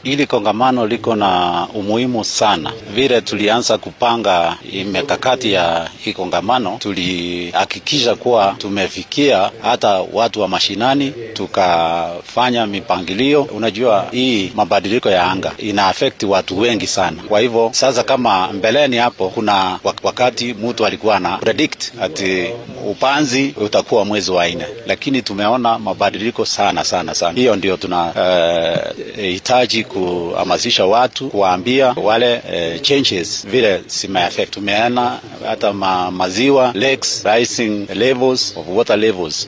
Hili kongamano liko na umuhimu sana. Vile tulianza kupanga mikakati ya hii kongamano, tulihakikisha kuwa tumefikia hata watu wa mashinani, tukafanya mipangilio. Unajua, hii mabadiliko ya anga ina affect watu wengi sana. Kwa hivyo sasa, kama mbeleni hapo, kuna wakati mtu alikuwa na predict ati upanzi utakuwa mwezi wa nne, lakini tumeona mabadiliko sana sana sana. Hiyo ndio tunahitaji uh, kuhamasisha watu, kuwaambia wale uh, changes vile zimeaffect. Tumeona hata ma, maziwa lakes rising levels of water levels